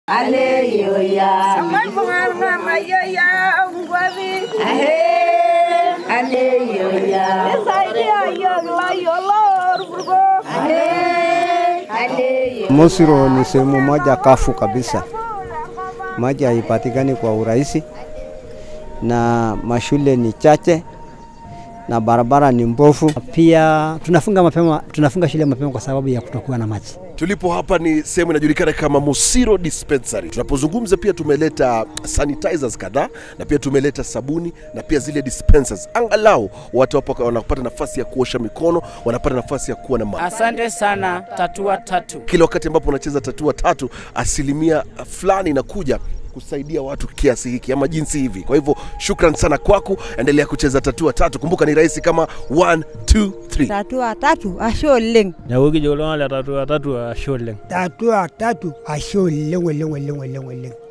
Aleluya. Maibunga mayoya ngwabi. Aleluya. Saidia yogla yolor burgo. Aleluya. Mosiro ni sehemu moja kafu kabisa, maji haipatikani kwa urahisi, na mashule ni chache na barabara ni mbovu. Pia tunafunga mapema, tunafunga shule mapema kwa sababu ya kutokuwa na maji. Tulipo hapa ni sehemu inajulikana kama Musiro Dispensary. Tunapozungumza pia tumeleta sanitizers kadhaa na pia tumeleta sabuni na pia zile dispensers, angalau watu hapo wanapata nafasi ya kuosha mikono, wanapata nafasi ya kuwa na maji. Asante sana Tatua Tatu. Kila wakati ambapo unacheza tatua tatu, asilimia fulani inakuja kusaidia watu kiasi hiki ama jinsi hivi. Kwa hivyo shukran sana kwako, endelea kucheza tatua tatu. Kumbuka ni rahisi kama 1 2 3. tatua tatu ashe oleng Neeku kijo iltung'anak le tatua tatu ashe oleng. tatua tatu ashe oleng oleng oleng oleng oleng